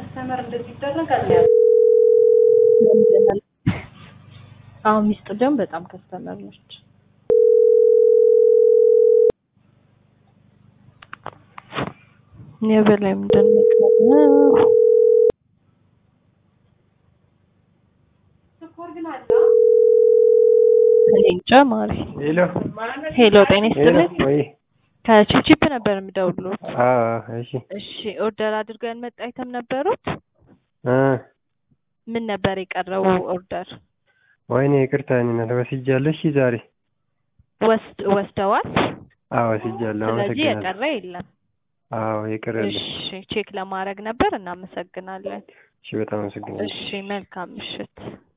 ከስተመር እንደዚህ ይደረጋል ያ አሁን ሚስጥ ደግሞ በጣም ከስተመር ነች። የበላይ ምንድን ነው የቀረው? ስኳር ግን አለ እኔ እንጃ ማሪ። ሄሎ ሄሎ ጤና ሄሎ ይስጥልኝ። ወይ ከቺፕቺፕ ነበር የምደውሉት። አዎ እሺ እሺ ኦርደር አድርገን መጣ አይተም ነበሩት። እ ምን ነበር የቀረው ኦርደር? ወይኔ ይቅርታ እኔ እናት ወስጃለሁ። እሺ ዛሬ ወስድ ወስደዋል። አዎ ወስጃለሁ። ስለዚህ አመሰግናለሁ። የቀረ የለም። አዎ የቀረልኝ። እሺ ቼክ ለማድረግ ነበር። እናመሰግናለን። እሺ በጣም አመሰግናለሁ። እሺ መልካም ምሽት።